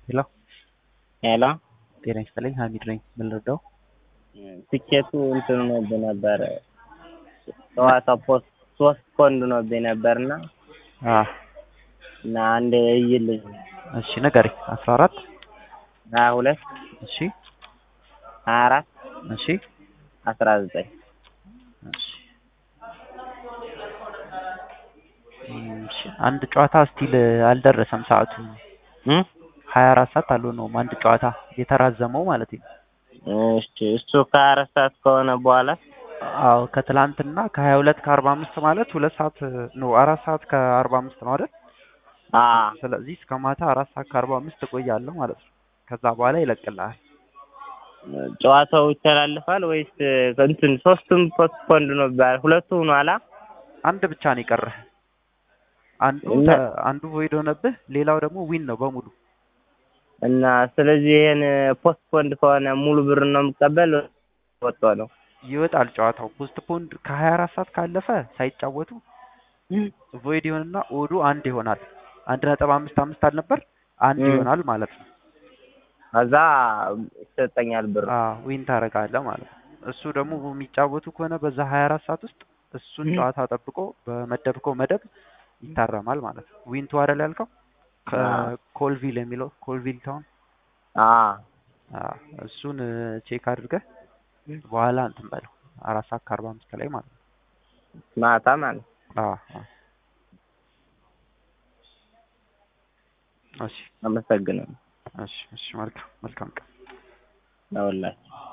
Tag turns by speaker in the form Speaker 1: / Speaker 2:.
Speaker 1: ሄሎ
Speaker 2: ሄሎ
Speaker 1: ጤና ይስጥልኝ ሀሚድ ነኝ። ምን ልርዳው?
Speaker 2: ትኬቱ እንትን ሆኖብኝ ነበር ጨዋታው ፖስት ሶስት ኮንድ ሆኖብኝ ነበርና
Speaker 1: አዎ
Speaker 2: እና አንድ እይልኝ
Speaker 1: እሺ ንገረኝ። አስራ አራት
Speaker 2: ሀያ ሁለት
Speaker 1: እሺ
Speaker 2: ሀያ አራት
Speaker 1: እሺ
Speaker 2: አስራ ዘጠኝ
Speaker 1: እሺ እሺ አንድ ጨዋታ ስቲል አልደረሰም ሰዓቱ
Speaker 2: እም
Speaker 1: ሀያ አራት ሰዓት አልሆነውም አንድ ጨዋታ የተራዘመው ማለት ነው።
Speaker 2: እሺ እሱ ከሀያ አራት ሰዓት ከሆነ በኋላ
Speaker 1: አዎ ከትላንትና ከሀያ ሁለት ከአርባ አምስት ማለት ሁለት ሰዓት ነው አራት ሰዓት ከአርባ አምስት ነው አይደል?
Speaker 2: አ
Speaker 1: ስለዚህ እስከ ማታ አራት ሰዓት ከአርባ አምስት ትቆያለህ ማለት ነው። ከዛ በኋላ ይለቅልሃል።
Speaker 2: ጨዋታው ይተላልፋል ወይስ እንትን ሶስቱም ፖስት ኮንድ ነው ይባላል? ሁለቱ ሆኗላ?
Speaker 1: አንድ ብቻ ነው የቀረህ። አንዱ
Speaker 2: እና-
Speaker 1: ተ- አንዱ ቮይድ ሆነብህ፣ ሌላው ደግሞ ዊን ነው በሙሉ።
Speaker 2: እና ስለዚህ ይሄን ፖስት ኮንድ ከሆነ ሙሉ ብር ነው የምቀበል ወጥቶ ነው?
Speaker 1: ይወጣል ጨዋታው። ፖስት ፖንድ ከሀያ አራት ሰዓት ካለፈ ሳይጫወቱ ቮይድ ይሆንና ኦዱ አንድ ይሆናል። አንድ ነጥብ አምስት አምስት አልነበር አንድ
Speaker 2: እም።
Speaker 1: ይሆናል ማለት ነው።
Speaker 2: ከዛ ይሰጠኛል ብር።
Speaker 1: አዎ ዊን ታደርጋለህ ማለት ነው። እሱ ደግሞ የሚጫወቱ ከሆነ በዛ ሀያ አራት ሰዓት ውስጥ እሱን
Speaker 2: እም።
Speaker 1: ጨዋታ ጠብቆ በመደብከው መደብ ይታረማል ማለት ነው። ዊን ቱ አይደል ያልከው? ከኮልቪል የሚለው ኮልቪል ታውን
Speaker 2: አ
Speaker 1: አዎ፣ እሱን ቼክ አድርገህ በኋላ እንትን በለው አራት ሰዓት ከአርባ አምስት ላይ ማለት ነው።
Speaker 2: ማታ ማለት
Speaker 1: አዎ አዎ። እሺ
Speaker 2: አመሰግናለሁ
Speaker 1: እሺ እሺ መልካም መልካም ቀን
Speaker 2: ለሁላችሁ